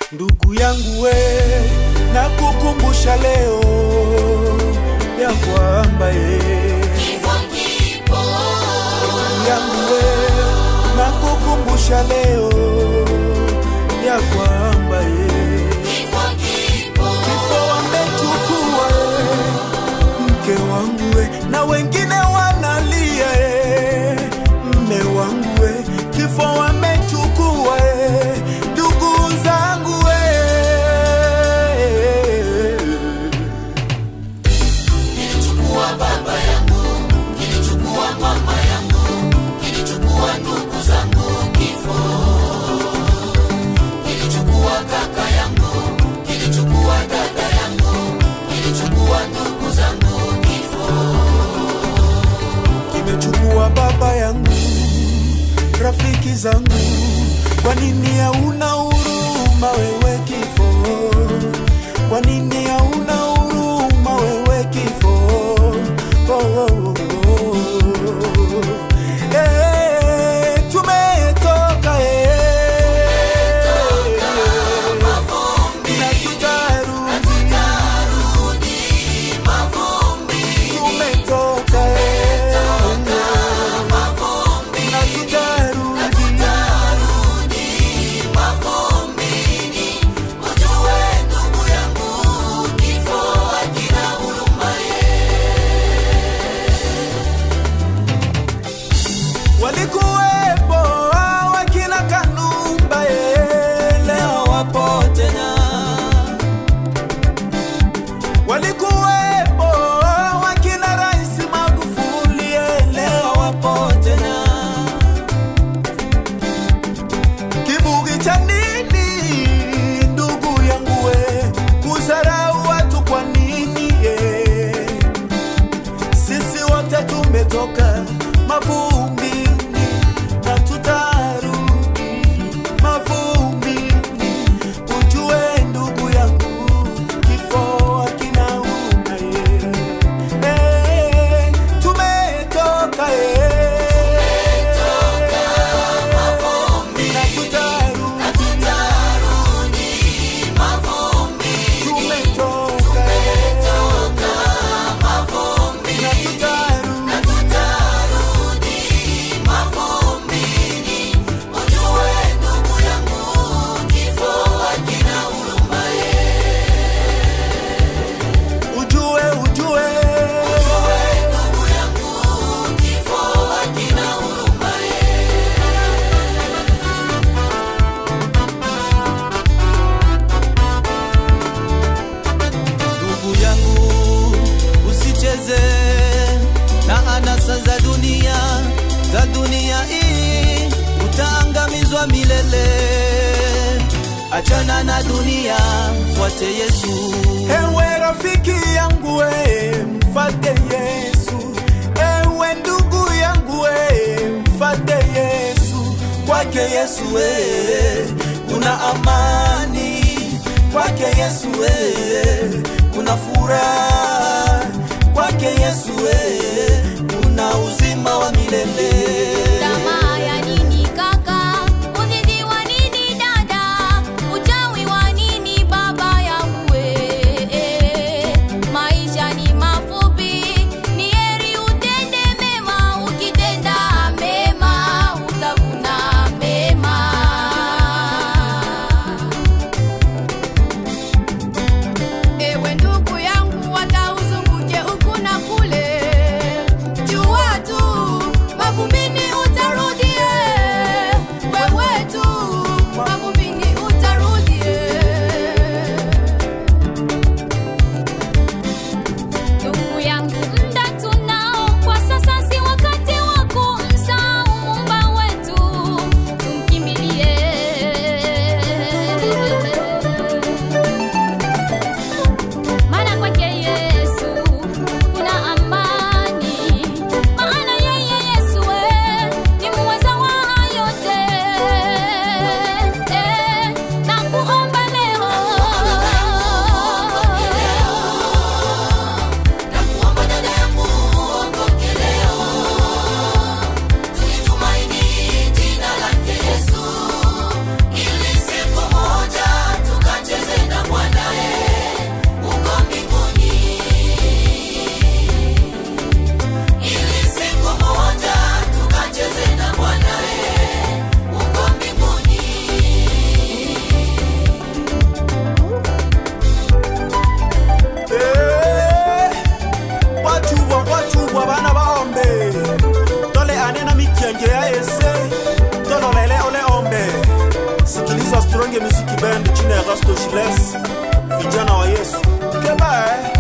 ndugu yangu we, nakukumbusha leo ya kwamba ye Kifo kipo, ndugu yangu we, nakukumbusha leo ya kwamba ye kifo kipo, kifo wamechukua ye, mke wangu we, na wengine wanalia ye, mme wangu we, kifo wamechukua ye, ndugu zangu we. kilichukua baba yangu, kilichukua mama yangu, kilichukua ndugu zangu kifo, kilichukua kaka yangu, kilichukua dada yangu, kilichukua ndugu zangu kifo. kimechukua baba yangu, rafiki zangu, kwa nini hauna huruma wewe kifo? Kwa nini hauna huruma wewe kifo? Oh, oh, oh, oh. Eh, tumetoka eh, na tutarudi, tumetoka eh, na tutarudi. walikuwepo wakina Kanumba eh, leo wapo tena. Walikuwepo wakina Rais Magufuli eh, leo wapo tena. Kibugi cha nini ndugu yangu we, kudharau watu kwa nini eh? Sisi wote tumetoka mavumbini na tutarudi mavumbini. Ujue ndugu yangu, kifo hakina huruma ye. Eh, tumetoka eh, na tutarudi, tumetoka eh, na tutarudi. ujue ujue ndugu yangu usicheze na anasa za dunia za dunia hii utaangamizwa milele achana na dunia fuate yesu ewe rafiki yangu we mfate yesu ewe ndugu yangu we mfate yesu kwake yesu we kuna amani kwake yesu we kuna furaha kwake yesu we kuna uzima wa milele Tamaa ya nini kaka? Uzinzi wa nini dada? Uchawi wa nini baba yangu we? Maisha ni mafupi, ni heri utende mema. Ukitenda mema utavuna mema. Ewe ndugu yangu, hata uzunguke huku na kule, jua tu mavumbini Isange Music Band chini ya Rasto Shiles, vijana wa Yesu. Kebae.